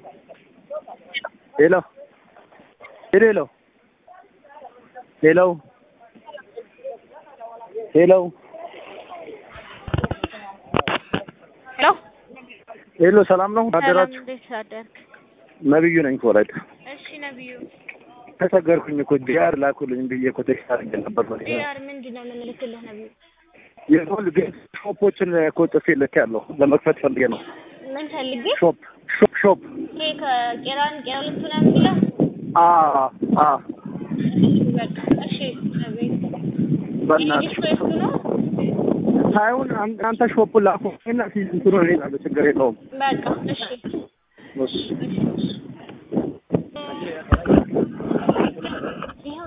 ሄሎ ሄሎ ሄሎ ሄሎ ሄሎ ሄሎ ሄሎ ሰላም ነው አደራችሁ? ሰላም፣ እንዴት አደርክ? ነብዩ ነኝ ከወላይታ። እሺ ነብዩ፣ ተቸገርኩኝ እኮ ዲያር ላኩልኝ ብዬ እኮ ቴክስት አድርጌ ነበር። ዲያር ምንድን ነው የምንልክልህ ነብዩ? የሆል ግን ሾፖችን እኮ ጽፌ ልኬያለሁ ለመክፈት ፈልጌ ነው። ምን ፈልጌ? ሾፕ ሾፕ ሾፕ ይሄ ከቄራን ቄራ ልቱ ነው የሚለው? አ አ በቃ እሺ ነብዩ፣ በእናትሽ የዲስኮ የቱ ነው? ሳይሆን አን- አንተ ሾፑን ላኩ እና ሲዝን ትሮ ችግር የለውም። በቃ እሺ እሺ